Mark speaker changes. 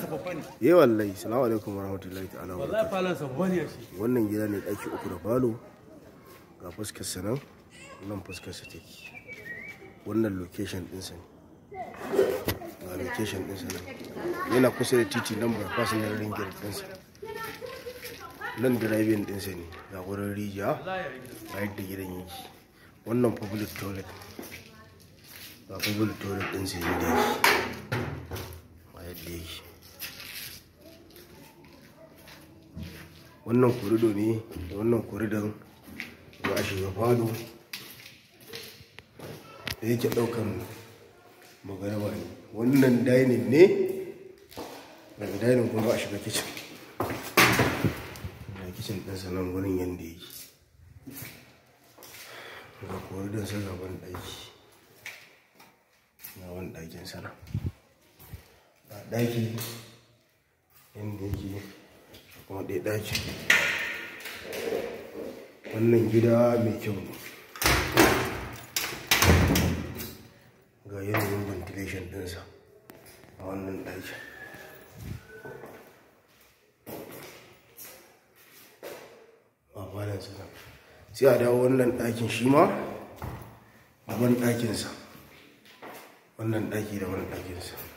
Speaker 1: babba ne
Speaker 2: eh wallahi salamu alaikum warahmatullahi ta'ala wa
Speaker 1: wallahi falon sa babba ne shi
Speaker 2: wannan gida ne ɗaki uku da falo ga fuskar sa nan nan fuskar sa take wannan location ɗinsa ne ga location ɗinsa nan yana kusa da titi nan ba fasin ring gate ɗinsa nan driving ɗinsa ne ga wurin rijiya ga yadda gidan yake wannan public toilet ga public toilet ɗinsa yadda yake ga yadda yake wannan korido ne da wannan koridon za a shiga falo da yake daukan magaraba ne wannan dining ne daga dining kuma a shiga kicin da kicin ɗinsa nan gurin yadda yake ga koridon sa gaban ɗaki gaban ɗakin sana a ɗaki yadda yake kuma ɗaya ɗaki wannan gida mai kyau ne ga yanayin ventilation ɗinsa a wannan ɗaki a falon sana sai a dawo wannan ɗakin shi ma a ban ɗakinsa wannan ɗaki da wannan ɗakinsa